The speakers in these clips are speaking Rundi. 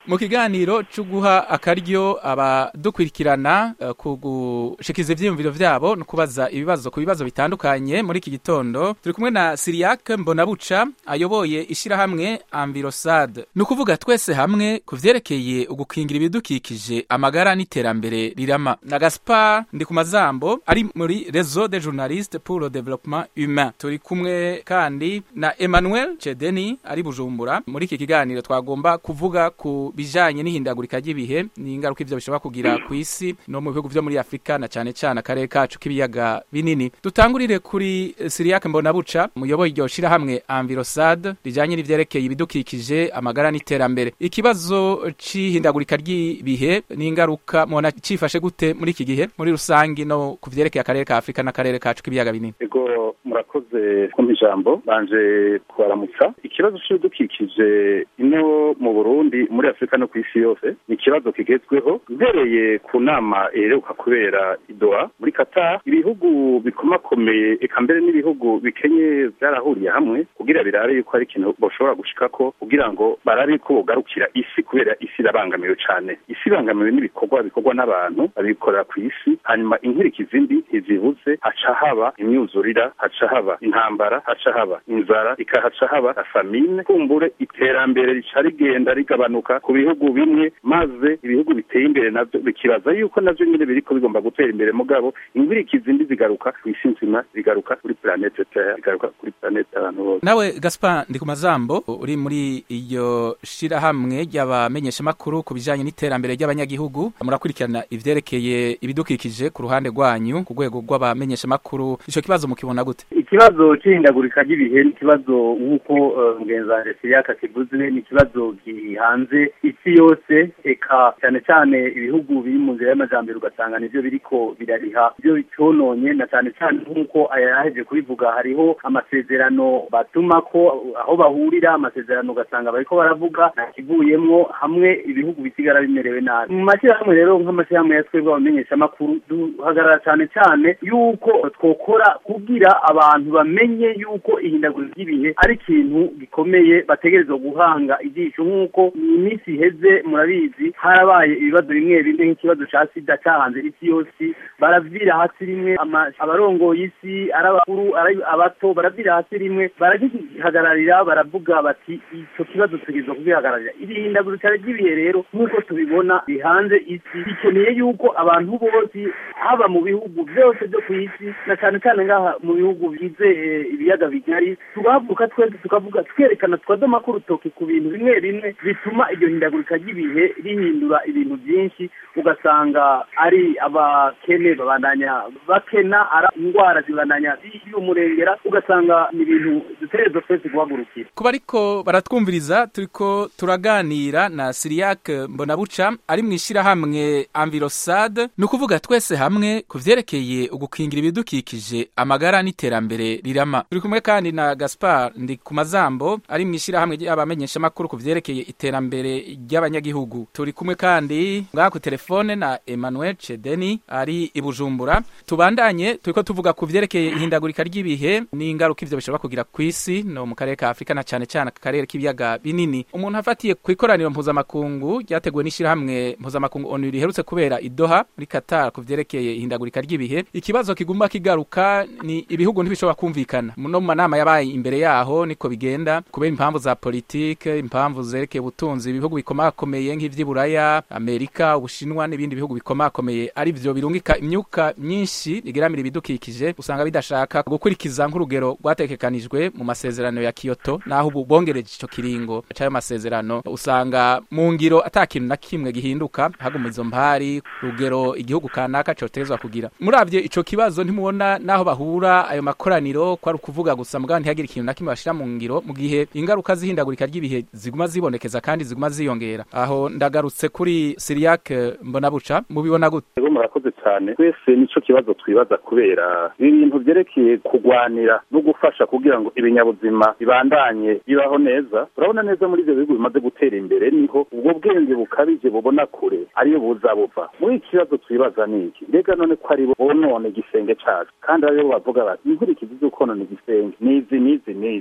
mu kiganiro cyo guha akaryo abadukurikirana uh, ku gushikiza ivyiyumviro vyabo no kubaza ibibazo ku bibazo bitandukanye muri iki gitondo turi kumwe na Siriac Mbonabuca ayoboye ishirahamwe Envirosad ni ukuvuga twese hamwe ku vyerekeye ugukingira ibidukikije amagara n'iterambere rirama na Gaspar ndi ku mazambo ari muri Réseau des journalistes pour le développement humain turi kumwe kandi na Emmanuel Chedeni ari Bujumbura muri iki kiganiro twagomba kuvuga ku bijanye n'ihindagurika ry'ibihe n'ingaruka ivyo bishobora kugira ku isi no mu bihugu vyo muri Afrika na cane cane akarere kacu k'ibiyaga binini dutangurire kuri Siriac Mbonabuca muyoboye iryo shirahamwe Envirosad rijanye n'ivyerekeye ibidukikije amagara n'iterambere ikibazo c'ihindagurika ry'ibihe n'ingaruka mubona cifashe gute muri iki gihe muri rusangi no ku vyerekeye akarere ka Afrika n'akarere kacu k'ibiyaga binini ego murakoze kumpa ijambo banje kubaramutsa ikibazo c'ibidukikije ino mu Burundi muri Afrika no ku isi yose ni ikibazo kigezweho mbereye ku nama iheruka kubera idoha muri Qatar ibihugu bikomakomeye eka mbere n'ibihugu bikenye vyarahuriye hamwe kugira birabe yuko hari ikintu boshobora gushikako kugira ngo barabe ko bogarukira isi kubera isi irabangamiwe cane isi ibangamiwe n'ibikorwa bikorwa n'abantu babikorera ku isi hanyuma inkurikizi mbi ntizibuze haca haba imyuzurira haca haba intambara haca haba inzara ikahaca haba na famine kumbure iterambere rica rigenda rigabanuka ku bihugu bimwe maze ibihugu biteye imbere navyo bikibaza yuko navyo nyene biriko bigomba gutera imbere mugabo inkurikizi mbi zigaruka ku isi nzima zigaruka kuri planete terre zigaruka kuri planete abantu bose nawe Gaspar ndi ku mazambo uri muri iyo shirahamwe ry'abamenyeshamakuru ku bijanye n'iterambere ry'abanyagihugu murakurikirana ivyerekeye ibidukikije ku ruhande rwanyu ku rwego rw'abamenyeshamakuru ico kibazo mukibona gute ikibazo c'ihindagurika ry'ibihe ni ikibazo nk'uko uh, ngenzanje siriyaka kivuze ni ikibazo gihanze isi yose eka cyane cyane ibihugu biri mu nzira y'amajambere ugasanga nivyo biriko birariha ivyo bicononye na cyane cyane nk'uko ayaheje kubivuga hariho amasezerano batuma ko aho bahurira amasezerano ugasanga bariko baravuga nta kivuyemwo hamwe ibihugu bisigara bimerewe nabi mu mashyirahamwe rero nk'amashyirahamwe ya twebwe abamenyeshamakuru duhagarara cyane cyane yuko twokora kugira abantu bamenye yuko ihindagurika ry'ibihe ari ikintu gikomeye bategerezwa guhanga ijisho nk'uko mu minsi iheze murabizi harabaye ibibazo bimwe bimwe nk'ikibazo ca sida cyahanze isi yose baravira hasi rimwe abarongoye isi ari abakuru ari abato baravira hasi rimwe baragihagararira baravuga bati ico kibazo tugirizwa kugihagararira iri hindagurika ry'ibihe rero nk'uko tubibona bihanze isi bikeneye yuko abantu bose haba mu bihugu byose byo ku isi na cyane cyane ngaha mu bihugu bigize ibiyaga bigari tugahaguruka twese tukavuga twerekana tukadoma ko urutoki ku bintu bimwe bimwe bituma iryo hindagurika ry'ibihe rihindura ibintu byinshi ugasanga ari abakene babandanya bakena ari indwara zibandanya umurengera ugasanga ni ibintu dutegerezwa twese guhagurukira kuba ariko baratwumviriza turiko turaganira na Siriac Mbonabuca ari mu ishirahamwe Envirosad ni ukuvuga twese hamwe ku vyerekeye ugukingira ibidukikije amagara n'iterambere rirama turi kumwe kandi na Gaspar ndi ku mazambo ari mu ishirahamwe ry'abamenyeshamakuru ku vyerekeye iterambere ry'abanyagihugu turi kumwe kandi ngaha ku telefone na Emmanuel Chedeni ari i Bujumbura tubandanye turiko tuvuga ku vyerekeye ihindagurika ry'ibihe n'ingaruka ivyo bishobora kugira ku isi no mu karere ka Afrika na cane cane akarere k'ibiyaga binini umuntu afatiye ku ikoraniro mpuzamakungu ryateguwe n'ishirahamwe mpuzamakungu ONU riherutse kubera i Doha muri Qatar ku vyerekeye ihindagurika ry'ibihe ikibazo kiguma kigaruka ni ibihugu ntibishobora kumvikana no mu manama yabaye imbere yaho niko bigenda kubera impamvu za politike impamvu zerekeye ubutunzi ibihugu bikomakomeye nk'ivy'iburaya Amerika ubushinwa n'ibindi bihugu bikomakomeye ari vyo birungika imyuka myinshi igeramira ibidukikije usanga bidashaka gukurikiza nk'urugero rwatekekanijwe mu masezerano ya Kyoto naho ubu bongereje ico kiringo c'ayo masezerano usanga mu ngiro ata kintu na kimwe gihinduka haguma izo mpari rugero igihugu kanaka cotezwa kugira muravye ico kibazo ntimubona naho bahura ayo makoraniro ko ari ukuvuga gusa mugabo ntihagire ikintu na kimwe bashira mu ngiro mu gihe ingaruka zihindagurika ry'ibihe ziguma zibonekeza kandi ziguma ziyongera aho ndagarutse kuri Siriac Mbonabuca mubibona gute ego murakoze cyane twese nico kibazo twibaza kubera ibintu vyerekeye kugwanira no gufasha kugira ngo ibinyabuzima bibandanye bibaho neza turabona neza muri ivyo bihugu bimaze gutera imbere niho ubwo bwenge bukabije bubona kure ariyo buza buva muri iki kibazo twibaza ni iki mbega none ko ari bo bonone igisenge cacu kandi aribo bavuga bati inkurikizi z'ukonona igisenge nizi nizi nizi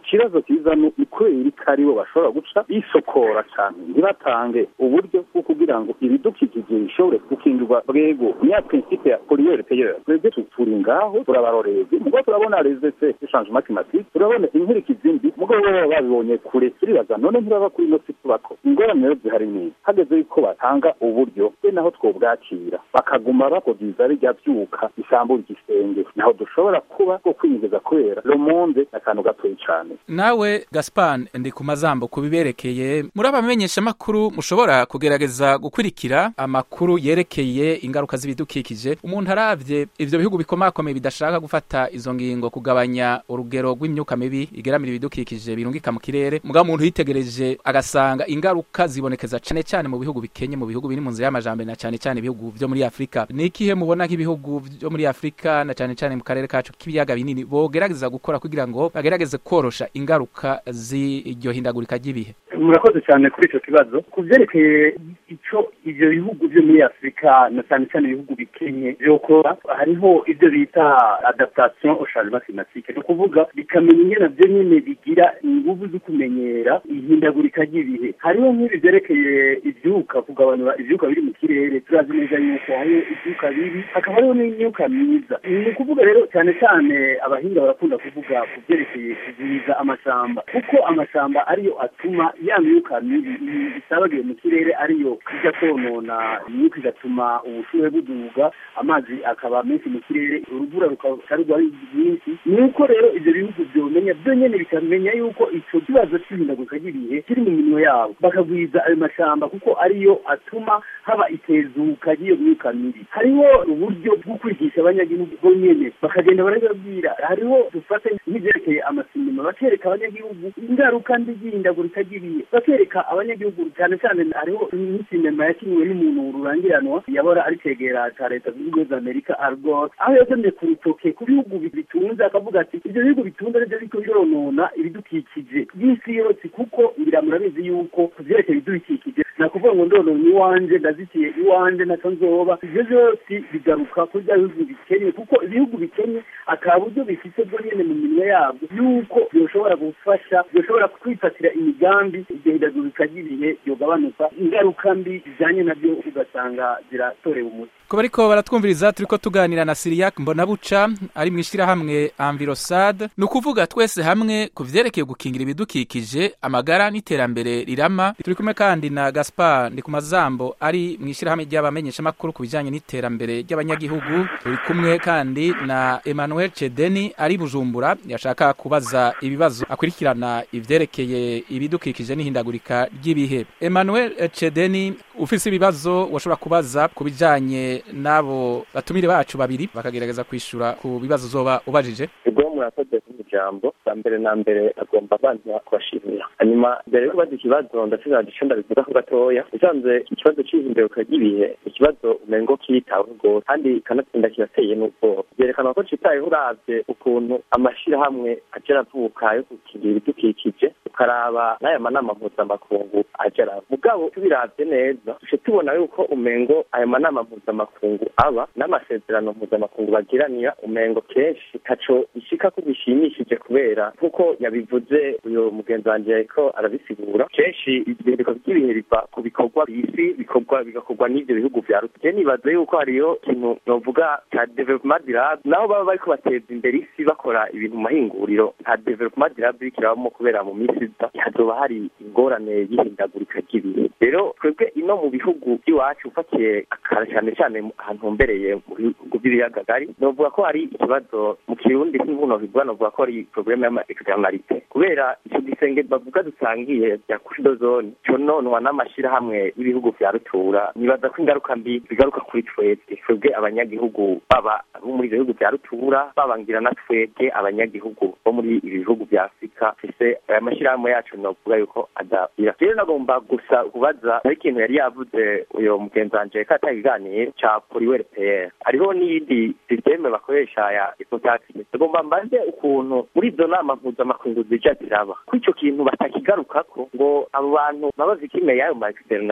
ikibazo kiza ni kubera ko aribo bashobora guca bisokora cyane ntibatange uburyo bwo kugira ngo ibidukikije bishobore gukingirwa bwego niya principe ya poliyeri peyeri twebwe turi ngaho turabarorezi mugo turabona rezese changement climatique turabona inkurikizi mbi mugo baba babibonye kure turibaza none ntibaba kuri ino si tubako ingorane rero zihari ni hageze yuko batanga uburyo be naho twobwakira bakaguma bakogiza bijya byuka isambura igisenge naho dushobora kuba bwo kwinyegeza kubera le monde akantu gatoyi cyane nawe Gaspar ndi ku mazambo kubiberekeye muri abamenyesha makuru mushobora kugerageza gukurikira amakuru yerekeye ingaruka z'ibidukikije umuntu aravye ivyo bihugu bikomakomeye bidashaka gufata izo ngingo kugabanya urugero rw'imyuka mibi igeramira ibidukikije birungika mu kirere mugabo umuntu yitegereje agasanga ingaruka zibonekeza cane cane mu bihugu bikenye mu bihugu biri mu nzira y'amajambere na cane cane ibihugu vyo muri Afrika ni ikihe mubona nk'ibihugu vyo muri Afrika na cane cane mu karere kacu k'ibiyaga binini bogerageza gukora kugira ngo bagerageze korosha ingaruka z'iryo hindagurika ry'ibihe murakoze cyane kuri icyo kibazo ku byerekeye icyo ibyo bihugu byo muri afurika na cyane cyane ibihugu bikenye byokora hariho ibyo bita adaptation au changement climatique ni ukuvuga bikamenya ingene nabyo nyine bigira ingufu zo kumenyera ihindagurika ry'ibihe hariho nk'ibi byerekeye ibyuka kugabanura ibyuka biri mu kirere turazi neza yuko hariho ibyuka bibi hakaba hariho n'imyuka myiza ni ukuvuga rero cyane cyane abahinga barakunda kuvuga ku byerekeye kugwiza amashamba kuko amashamba ariyo atuma ya myuka mibi isabagiye mu kirere ariyo ijya konona imyuka igatuma ubushuhe buduga amazi akaba menshi mu kirere urubura rukarugwa ari rwinshi ni uko rero ibyo bihugu byomenya byo nyene bikamenya yuko ico kibazo c'ihindagurika ry'ibihe kiri mu minwe yabo bakagwiza ayo mashamba kuko ariyo atuma haba itezuka ry'iyo myuka mibi hariho uburyo bwo kwigisha abanyagihugu bo nyene bakagenda barababwira hariho dufate nk'ivyerekeye amasinema bakereka abanyagihugu ingaruka mbi y'ihindagurika ry'ibihe bakereka abanyagihugu cyane cyane hariho nk'isinema yakiniwe n'umuntu rurangiranwa yabora ari cegera ca leta zunze ubumwe za amerika argos aho yagemye ku rutoke ku bihugu bitunze akavuga ati ibyo bihugu bitunze nivyo biriko bironona ibidukikije by'isi yose kuko ngira murabizi yuko ku vyerekeye ibidukikije nakuvuga ngo ndonona iwanje ndazitiye iwanje naco nzoba ivyo vyose bigaruka kuri bya bihugu bikenye kuko ibihugu bikenye aka buryo bifite bwo nyene mu minwe yabwo yuko byoshobora gufasha byoshobora kwifatira imigambi iryo hindagurika ry'ibihe ryogabanuka ingaruka mbi zijanye navyo ugasanga ziratorewe umuti ko bariko baratwumviriza turiko tuganira na Siriak Mbonabuca ari mu ishirahamwe Envirosad ni ukuvuga twese hamwe ku vyerekeye gukingira ibidukikije amagara n'iterambere rirama turi kumwe kandi na Gaspar ndi ku mazambo ari mu ishirahamwe ry'abamenyesha makuru ku bijanye n'iterambere ry'abanyagihugu turi kumwe kandi na Emmanuel Chedeni ari Bujumbura yashaka kubaza ibibazo akurikirana ivyerekeye ibidukikije n'ihindagurika ry'ibihe Emmanuel Chedeni ufise ibibazo washobora kubaza ku bijanye n'abo batumire bacu babiri bakagerageza kwishura ku bibazo uzoba ubajije ubwo murakoze ku ijambo bwa mbere na mbere agomba banza kubashimira hanyuma mbere yo kubaza ikibazo ndasigaje ico ndabivugaho gatoya usanze ikibazo c'ihindagurika ry'ibihe ikibazo umengo kitaweho rwose kandi kanatsinda kirateye n'ubwoba byerekana ko citayeho uravye ukuntu amashirahamwe aja aravuka yo gukingira ibidukikije ukaraba n'aya manama mpuzamakungu aja araba mugabo tubiravye neza duce tubona yuko umengo ayo manama mpuzamakungu aba n'amasezerano mpuzamakungu bagiranira umengo kenshi taco ishika ko bishimishije kubera nk'uko yabivuze uyu mugenzi wanje yariko arabisigura kenshi ibihindiko by'ibihe biva ku bikorwa bisi bikorwa bigakorwa n'ivyo bihugu vya rutuge nibaza yuko hariyo ikintu novuga ca development durable naho baba bariko bateza imbere isi bakora ibintu mu mahinguriro nta development durable iriko irabamo kubera mu minsi iza hazoba hari ingorane y'ihindagurika ry'ibihe rero twebwe ino mu bihugu by'iwacu ufatiye akara cyane cyane ahantu humbereye mu bihugu by'ibiyaga gari novuga ko hari ikibazo mu kirundi nk'inkuno bivuga novuga ko ari probleme y'ama externalite kubera ico gisenge bavuga dusangiye bya kushidozone cononwa n'amashirahamwe y'ibihugu vya rutura nibaza ko ingaruka mbi zigaruka kuri twebwe twebwe abanyagihugu baba bo muri ivyo bihugu vya rutura babangira na twebwe abanyagihugu bo muri ibi bihugu vya afurika fise aya mashirahamwe yacu novuga yuko adabira rero nagomba gusa kubaza hari ikintu yari yavuze uyo mugenzi wanje ko atakiganiro ca poliwere pr hariho n'iyindi systeme bakoresha ya ecotaxi tugomba mbaze ukuntu muri izo nama mpuzamakungu zija ziraba ko ico kintu batakigarukako ngo abo bantu baba vikime y'ayo ma externalite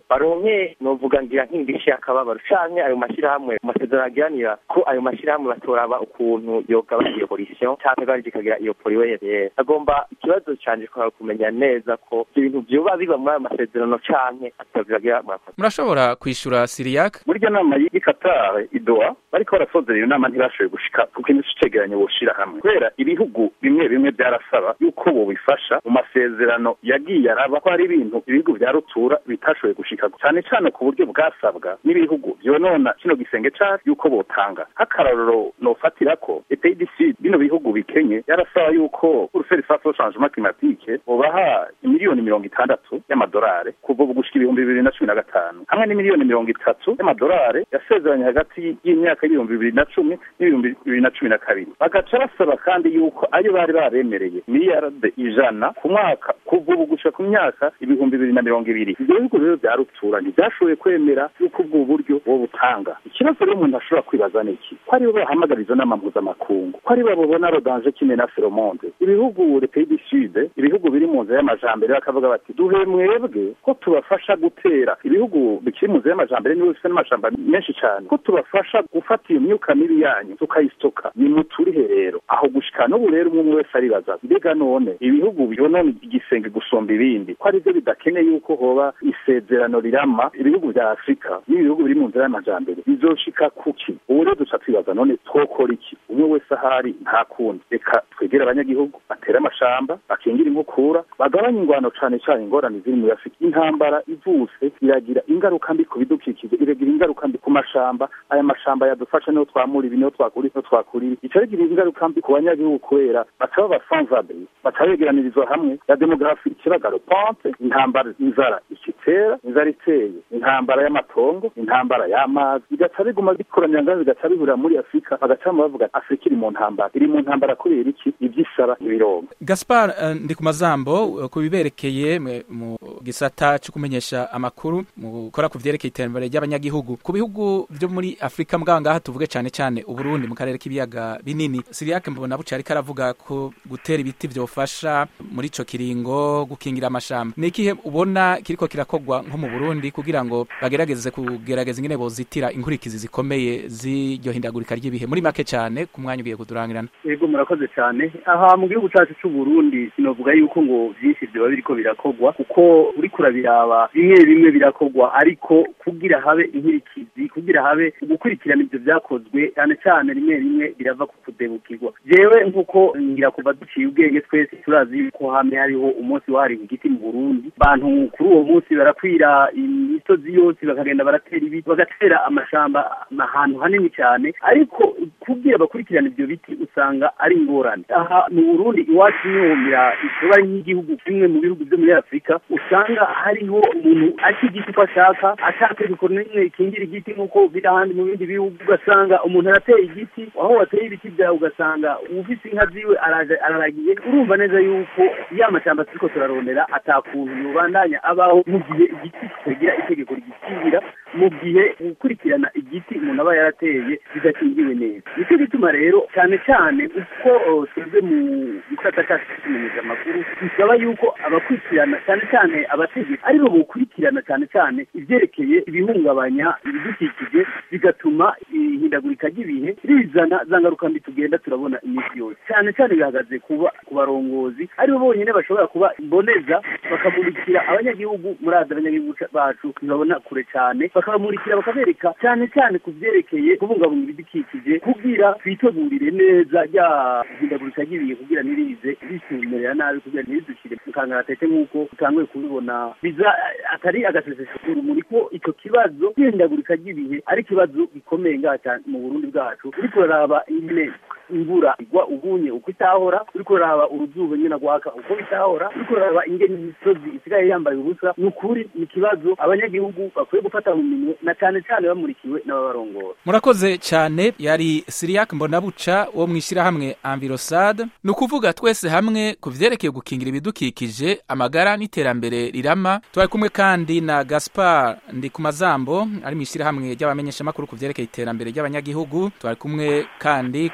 baronke novuga ngira nk'indishi y'akababaro canke ayo mashyirahamwe mu masezerano agiranira ko ayo mashyirahamwe batoraba ukuntu yogabanya iyo polisiyo canke kandi ikagira iyo poliwere agomba ikibazo canje kwa kumenya neza ko ibyo bintu vyoba biba muri ayo masezerano canke atavyagira murakoze murashobora kwishura siriyak muri iryo nama y'i Qatar idoa bariko barasozera iyo nama ntibashoboye gushika kuko indi cegeranyo boshira hamwe kubera ibihugu bimwe bimwe byarasaba yuko bobifasha mu masezerano yagiye araba ko hari ibintu ibihugu vya rutura bitashoboye gushika cyane cyane ku buryo bwasabwa n'ibihugu vyonona kino gisenge cacu yuko botanga nk'akarorero nofatira ko epeyi du sud bino bihugu bikenye yarasaba yuko uruferi face au changement climatique bobaha imiliyoni mirongo itandatu y'amadolari kuva ubu gushika ibihumbi bibiri na cumi na gatanu hamwe n'imiliyoni mirongo itatu y'amadolari yasezeranye hagati y'imyaka y'ibihumbi bibiri na cumi n'ibihumbi bibiri na cumi na kabiri bagaca basaba kandi yuko ayo bari baremereye miliyarde ijana ku mwaka kuva ubu gushika ku myaka ibihumbi bibiri na mirongo ibiri ibyo bihugu rero bya rutura ntibyashoboye kwemera yuko ubwo buryo butanga ikibazo rero umuntu ashobora kwibaza ni iki ko aribo bahamagara izo nama mpuzamakungu ko aribo babona rodanje kimwe na feromonde ibihugu repeyi du sud ibihugu biri mu nzira y'amajambere bakavuga bati duhe mwebwe ko tubafasha gutera ibihugu bikiri mu nzira y'amajambere nibo bifite n'amashamba menshi cyane ko tubafasha gufata iyo myuka mibi yanyu tukayisitoka nimuturihe rero aho gushika n'ubu rero umwe wese aribaza mbega none ibihugu byonona igisenge gusumba ibindi ko aribyo bidakeneye yuko hoba isezerano rirama ibihugu vya afurika n'ibihugu biri mu nzira y'amajambere bizoshika kuki ubu rero duca twibaza none twokora iki umwe wese ahari nta kundi reka twegere abanyagihugu batere amashamba bakingira inkukura bagabanye ingwano cane cane ingorane ziri muri afurika intambara ivuse iragira ingaruka mbi ku bidukikije iragira ingaruka mbi ku mashamba aya mashamba yadufasha niho twamura ibi niho twakura niho twakura ibi ica rigira ingaruka mbi ku banyagihugu kubera bataba basanzabri baca begeranirizwa hamwe ya demografi ikiragaro pompe intambara inzara ikitera inzara iteye intambara y'amatongo intambara y'amazi bigaca biguma bikoranya ngaho bigaca bihurira muri afurika bagacamo bavuga afurika iri mu ntambara iri mu ntambara kubera iki ivyisaba ibirongo gaspar uh, ndi ku mazambo uh, ku biberekeye mu gisata cyo kumenyesha amakuru mu gukora ku vyerekeye iterambere ry'abanyagihugu ku bihugu vyo muri afurika mbwa ngaha tuvuge cane cane uburundi mu karere k'ibiyaga binini siriyake mbona buca ariko aravuga ko gutera ibiti vyofasha muri ico kiringo gukingira amashamba ni ikihe ubona kiriko kirakogwa nko mu burundi kugira ngo bagerageze kugerageza ingene bozitira inkurikizi zikomeye z'iryo hindagurika ry'ibihe muri make cane ku mwanya ugiye kudurangirana yego murakoze cyane aha mu gihugu cyacu cy'u Burundi sinovuga yuko ngo byinshi byoba biriko birakogwa kuko uri kurabiraba bimwe bimwe birakogwa ariko kugira habe inkurikizi kugira habe gukurikirana ibyo byakozwe cyane cyane rimwe rimwe birava ku kudebukirwa jewe nk'uko ngira kuva duciye ubwenge twese turazi yuko hamwe hariho umunsi wahariwe igiti mu Burundi bantu kuri uwo munsi barakwira imisozi yose bakagenda baratera ibiti bagatera amashamba ahantu hanini cyane ariko kugira bakurikirana ibyo biti usanga ari ingorane aha mu Burundi iwacu nihumira ikiba ari nk'igihugu kimwe mu bihugu byo muri Afurika usanga hariho umuntu arya igiti uko ashaka ashaka gukora n'imwe ikingira igiti nk'uko biri ahandi mu bindi bihugu ugasanga umuntu arateye igiti aho wateye ibiti byawe ugasanga ufise inka ziwe araragiye urumva neza yuko ya mashyamba turiko turarondera atakuntu yobandanya abaho mu gihe igiti kitagira itegeko rigikingira mu gihe gukurikirana igiti umuntu aba yarateye bidakingiwe neza nicyo gituma rero cyane cyane uko twebwe mu gisata cyacu cy'ikimenyesha amakuru bisaba yuko abakurikirana cyane cyane abategetsi aribo bokurikirana cyane cyane ibyerekeye ibihungabanya ibidukikije bigatuma ihindagurika ry'ibihe rizana za ngaruka mbi tugenda turabona iminsi yose cyane cyane bihagaze kuba ku barongozi aribo bonyine bashobora kuba imboneza bakamurikira abanyagihugu muri aza abanyagihugu bacu ntibabona kure cyane bakabamurikira bakabereka cyane cyane ku byerekeye kubungabunga ibidukikije kugira twitegurire neza rya hindagurika ry'ibihe kugira ntirize risumerera nabi kugira ntiridushyire mu kangaratete nk'uko utanguye kubibona biza atari agasesesho urumuri ko icyo kibazo cy'ihindagurika ry'ibihe ari ikibazo gikomeye ngaha cyane mu burundi bwacu uriko uraraba nyine imvura igwa ubunye uko itahora uriko uraraba uruzuba nyine rwaka uko bitahora uriko uraraba ingene imisozi isigaye yambaye ubusa ni ukuri ni ikibazo abanyagihugu bakwiye gufata mu minwe na cyane cyane bamurikiwe n'ababarongora murakoze cyane yari siriyak mbonabuca wo mu ishyirahamwe amvirosad ni ukuvuga twese hamwe ku vyerekeye gukingira ibidukikije amagara n'iterambere rirama twari kumwe kandi na gaspar ndi ku mazambo ari mu ishyirahamwe ry'abamenyeshamakuru ku vyerekeye iterambere ry'abanyagihugu twari kumwe kandi kuri tele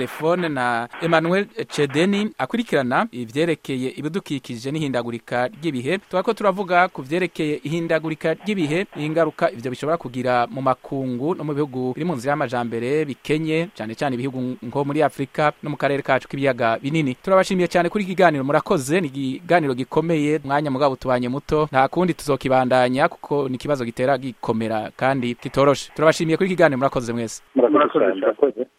telefone na Emmanuel Cedeni akurikirana ivyerekeye ibidukikije n'ihindagurika ry'ibihe twako turavuga ku vyerekeye ihindagurika ry'ibihe ingaruka ivyo bishobora kugira mu makungu no mu bihugu biri mu nzira y'amajambere bikenye cyane cyane ibihugu nko muri Afrika no mu karere kacu k'ibiyaga binini turabashimiye cyane kuri iki kiganiro murakoze ni ikiganiro gikomeye mwanya mugabo tubanye muto nta kundi tuzokibandanya kuko ni ikibazo gitera gikomera kandi kitoroshe turabashimiye kuri iki kiganiro murakoze mwese murakoze cyane